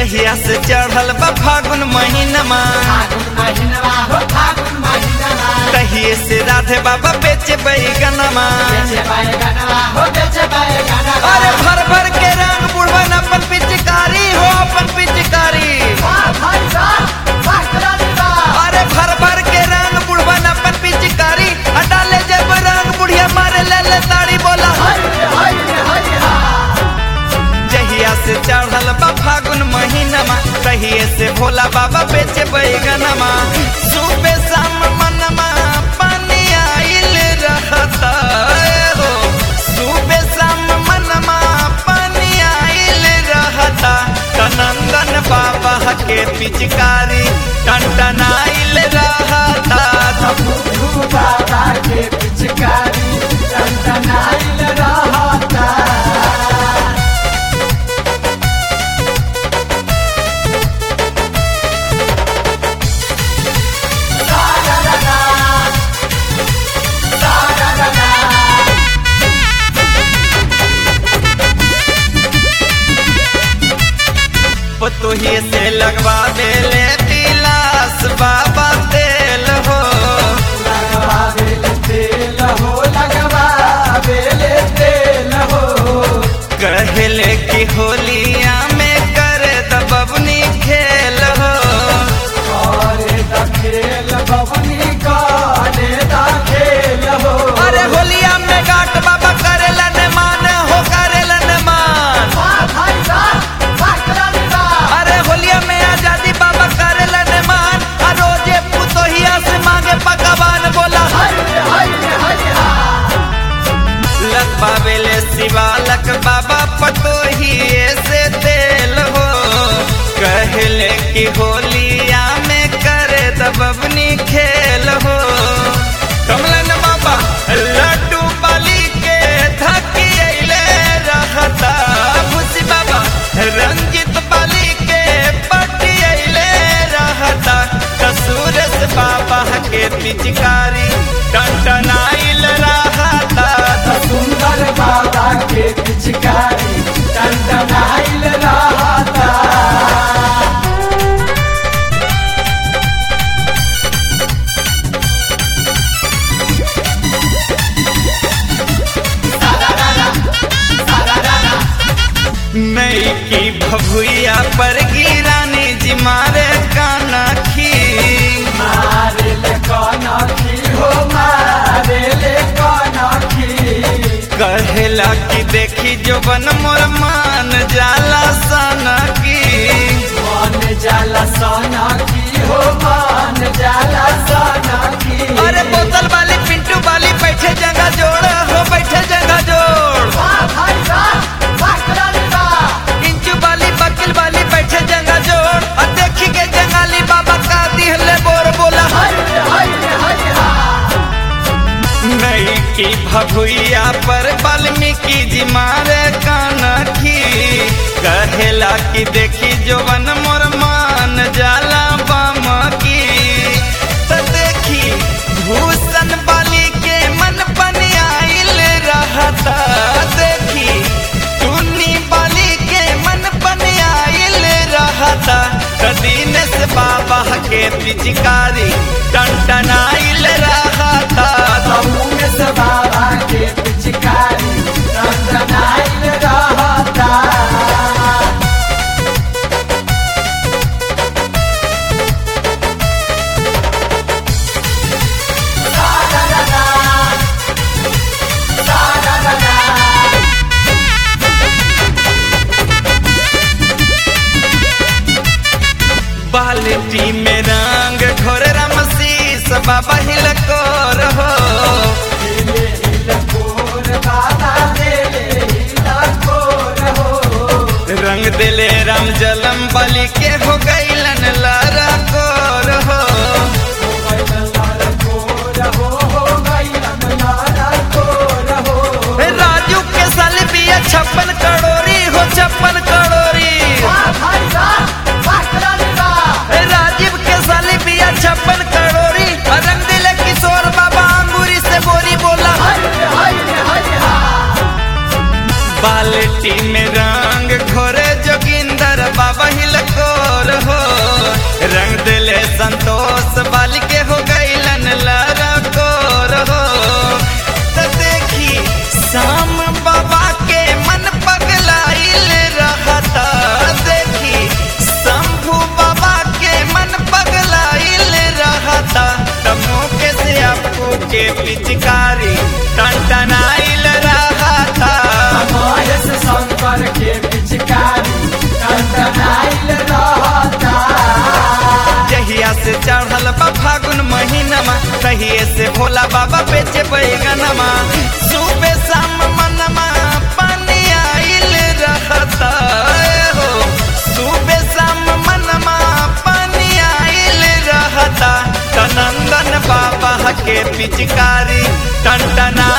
जहिया से चढ़ल बा फागुन महीनमा फागुन महीनवा हो फागुन महीनवा तहिए से राधे बाबा बेचे बैगनमा बेचे बैगनवा हो बेचे बैगनवा अरे भर भर के रंग बुढ़वन अपन पिचकारी हो अपन पिचकारी वाह भाई वाह वाह करानी वाह अरे भर भर के रंग बुढ़वन अपन पिचकारी आ डाले जब रंग बुढ़िया मारे ले ले ताड़ी बोला हाय हाय हाय हा जहिया से चढ़ल बा फागुन महीनमा तहिए से भोला बाबा बेचे बैगनमा सुबह शाम मनमा पानी आइल रहता हो सुबह शाम मनमा पानी आइल रहता कनंदन बाबा के पिचकारी टनटनाइल रहता भू बाबा के पिचकारी टनटनाइल रहता पतोही से लगवा देले तिलास बाबा तेल हो लगवा बेले तेल हो लगवा बेले तेल हो कहले कि होलिया में कर दबनी खेल हो करे द खेल बबनी करे द खेल हो अरे होलिया में गाट बाबा करेला न मान हो करेला न मान वाह भाई वाह वाह करानी वाह अरे होलिया में आजादी बाबा करेला न मान आ रोजे पुतोहिया से मांगे पकवान बोला हाय हाय हाय हा लक बाबेले शिवालक बाबा पतोहिए से तेल हो कहले कि होलिया में करे दबनी खेल हो कमलन बाबा लड्डू बाली के धकिले रहता खुशी बाबा रंजित बाली के पटियले रहता कसूरस बाबा के पिचकारी टनटनाइल रहता सुंदर बाबा के पिचकारी टनटनाइल रहता नई की भभुइया पर गिरानी जी मारे काना खी मारे ले कनखी हो मारे ले कनखी कहेला कि देखी जो बन मोर मान जाला सना की मन जाला सनखी हो मन जाला सनखी अरे बोतल वाली पिंटू वाली बैठे जगह जोड़ हो बैठे जगह जोड़ वाह भाई वाह वाह करानी वाह इंचू वाली बकील वाली बैठे जगह जोड़ और देखी के जंगाली बाबा का दिहले बोर बोला हाय हाय हाय हा नई की भभुइया पर वाल्मीकि जी मारे कानखी कहेला कि देखी जोवन मोर मान जाला बम की त देखी भूषण बाली के मन पनियाइल रहता देखी टुन्नी बाली के मन पनियाइल रहता त दीनेश बाबा के पिचकारी टनटनाइल रहता उमेश बाबा के पिचकारी टनटनाइल रहता बाल्टी में रंग घोर रमशीस बाबा हिलकोर हो दिले हिलकोर बाबा दिले हिलकोर हो रंग दिले राम जलम बलि के हो गईलन लारा कोर हो राजू के साल बिया छप्पन करोड़ी हो छप्पन करोड़ी राजीव के साल बिया छप्पन करोड़ी रंग दिले किशोर बाबा अंगूरी से बोरी बोला बाल्टी में रंग घोरे जोगिंदर बाबा हिलको कोर हो रंग दिले संतोष बाल के हो गईलन लरा कोर हो तो देखी शाम बाबा के मन पगलाइल रहता देखी शंभू बाबा के मन पगलाइल रहता तमो के से आपको के पिचकारी टनटनाइल रहता महेश शंकर के पिचकारी टंटनाइल रहता जहिया से चढ़ल बा फागुन महीनमा तहिए से भोला बाबा बेचे बैगनमा सुबह शाम मनमा पानी आइल रहता हो सुबह शाम मनमा पानी आइल रहता तनंदन बाबा के पिचकारी टनटना